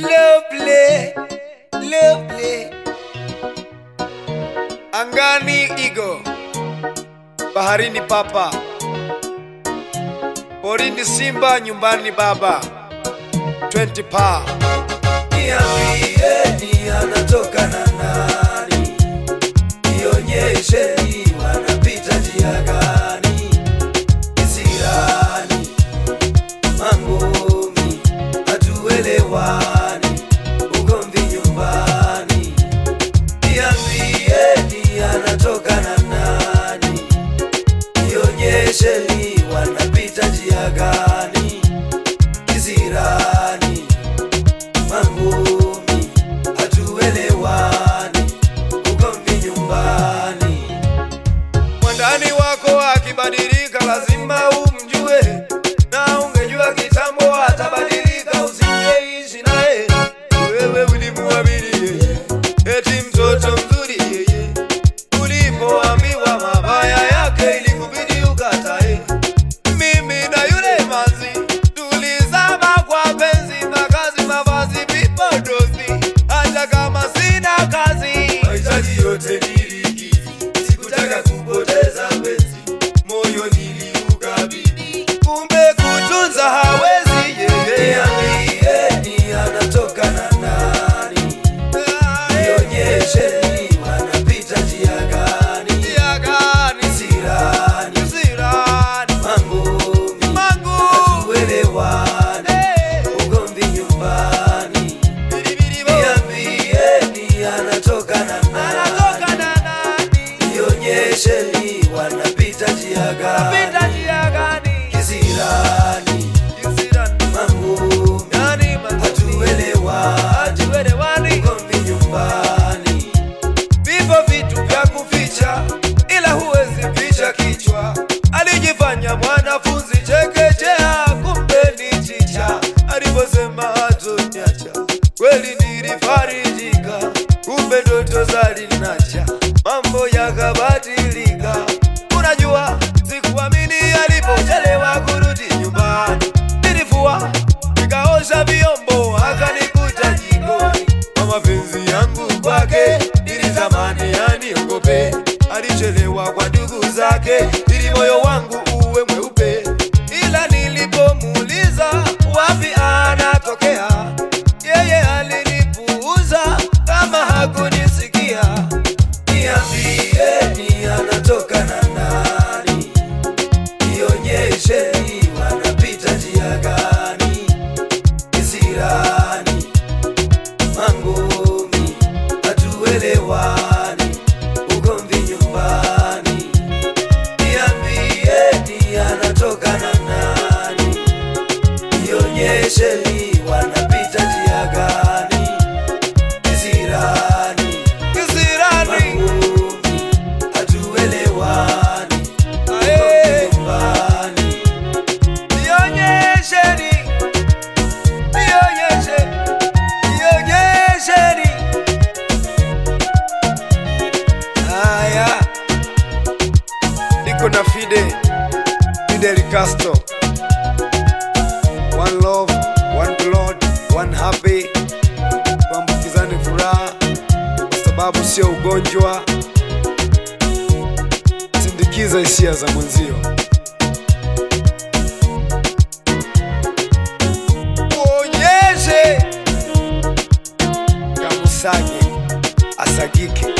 Lovely, lovely. Angani igo, baharini papa, porini simba, nyumbani baba. 20 pa Niambieni anatoka na nani, nionyesheni wanapita njia gani, kisirani mangumi, hatuelewani, ugomvi nyumbani. Niambieni anatoka na nani, nionyesheni wanapita njia gani, kisirani mangumi hatuelewani, ugomvi nyumbani. mwandani wako akibadilika, lazima umjue, na ungejua kitambo atabadilika, usingeishi naye. Wewe ulimuamini yeye, eti mtoto mzuri yeye, ulipoambiwa mabaya yake ilikubidi ukatae. Mimi na yule manzi tulizama kwa penzi, makazi, mavazi, vipodozi, hata kama sina kazi Mahitaji yote nilikizi, sikutaka kupoteza penzi, moyo niliukabidhi. kumbe kutunza hawezi yeye. Niambieni anatoka na nani, nionyesheni wanapita njia gani, Njia gani? sirani Sirani. mangumi Mangu. hatuelewani, Eh. ugomvi nyumbani. Biribiribo. Niambieni anatoka na Anatoka nani, na nani? nionyesheni wanapita njia gani, Pita njia gani? kisirani Sirani. mangumi Nani mangu? hatuelewani, Hatuelewani. ugomvi nyumbani. Vipo vitu vya kuficha, ila huwezi ficha kichwa. Alijifanya mwanafunzi chekechea, kumbe ni chicha. Aliposema hatoniacha, kweli nilifarijika, kumbe ndoto zalinacha, mambo yakabadilika. Unajua, sikuamini alipochelewa kurudi nyumbani. Nilifua nikaosha vyombo, akanikuta jikoni kwa mapenzi yangu kwake nilitamani aniogope. Alichelewa kwa ndugu zake ili moyo wangu uwe mweupe, ila nilipomuuliza wapi anatokea, yeye alinipuuza kama hakunisikia. Niambieni anatoka na nani, nionyesheni wanapita njia gani, kisirani mangumi, hatuelewani, ugomvi nyumbani. Niambieni anatoka na nani, nionyesheni wanapita njia gani, kisirani Kisirani, mangumi, hatuelewani, ae, nyumbani. nionyesheni, nionyeshe, nionyesheni. Haya, niko na Fide, Fidel Castro. One love, one blood, one happy. Tuambukizane furaha kwa sababu sio ugonjwa. Sindikiza hisia za mwenzio. Uonyeshe kamusage asagike